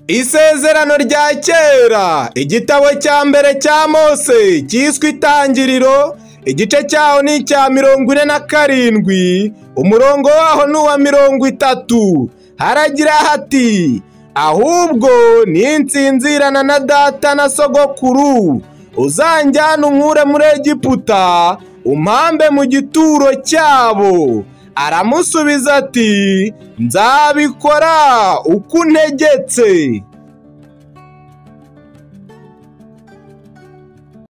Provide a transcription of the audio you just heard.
Isezerano rya kera igitabo cya mbere cya Mose cyiswe itangiriro igice cyaho ni icya mirongo ine na karindwi umurongo waho ni uwa mirongo itatu haragira hati ahubwo ninsinzirana na data na sogokuru uzanjyana unkure muri egiputa umpambe mu gituro cyabo aramusubiza ati nzabikora uko untegetse